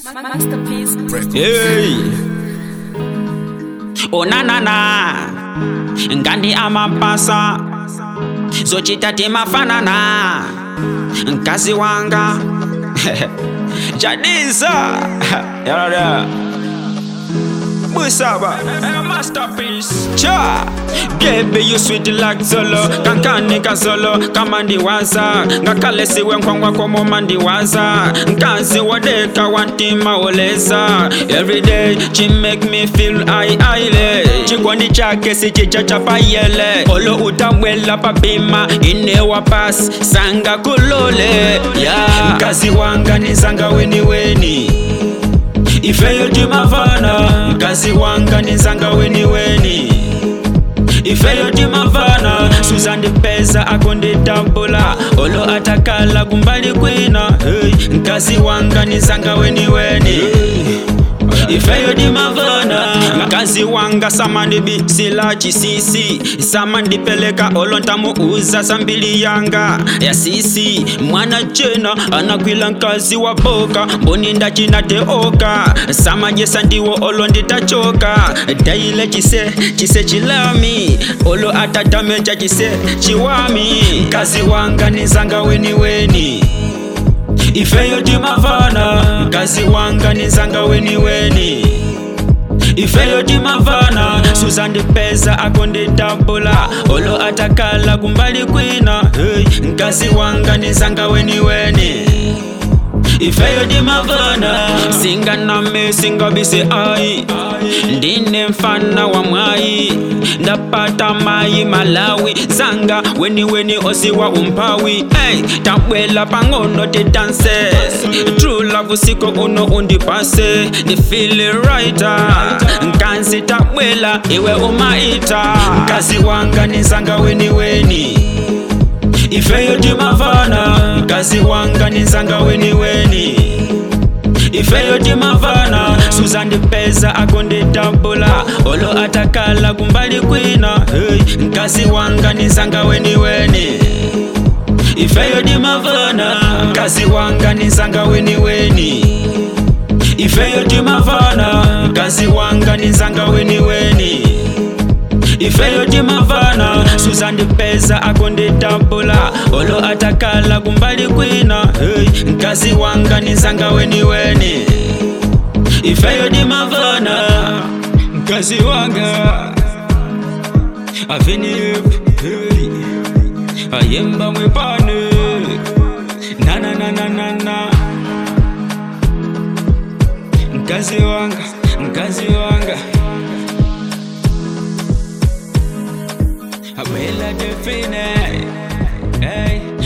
Masterpiece. Hey. Oh na na na ngani amapasa zochita timafanana mkazi wanga jadisa yarada busaba masterpiece cha gebe you sweet like solo kankanika solo kama ndiwaza ngakalesiwe nkwangwa komoma ndiwaza nkazi wodeka wantima oleza everyday chi make me feel ai aile chikondi chake sichicha chapayele olo utabwela papima inewa pas sanga kulole yeah. mkazi wanga nizanga weni weni ifeyo timavana mkazi wanga nizanga weni weni ifeyo timavana suzandipeza akonditambula olo atakala kumbali kwina hey. mkazi wanga nizanga weni weni ifeyo dimavana mkazi wanga samandibisila chisisi samandipeleka olo ntamuuza sambili yanga ya sisi mwana chena anakwila nkazi wa boka mboni ndacinateoka samajesa ndiwo olo nditachoka daile chise chise chilami olo atatameca chise chiwami mkazi wanga nizanga weni weni ifeyo timavana mkazi wanga nizanga weni weni ifeyo timavana suzandipeza akonditambula olo atakala kumbali kwina hey. mkazi wanga nizanga weni weni ifeyo timavana singaname singabise ai ndine mfana wa mwai ndapata mai malawi zanga weni weni osiwa umpawi hey, tabwela pang'ono tidanse true love siko uno undipase ndifile raita nkansi tabwela iwe umaita mkazi wanga nizanga weni weni ifeyo timavana mkazi wanga nizanga weni weni ifeyo timavana suzandipeza akonditambula olo atakala kumbali kwina hey. mkazi wanga nizanga weni weni ifeyo timavana mkazi wanga nizanga weni weni ifeyo timavana mkazi wanga nizanga weni weni ifeyo timavana suzandipeza akonditambula olo atakala kumbali kwina hey. mkazi wanga nizanga weni weni ifeyo timavana mkazi wanga avinip hey. ayemba mwepane nananananana mkazi wanga mkazi wanga Abuela Delfine, hey.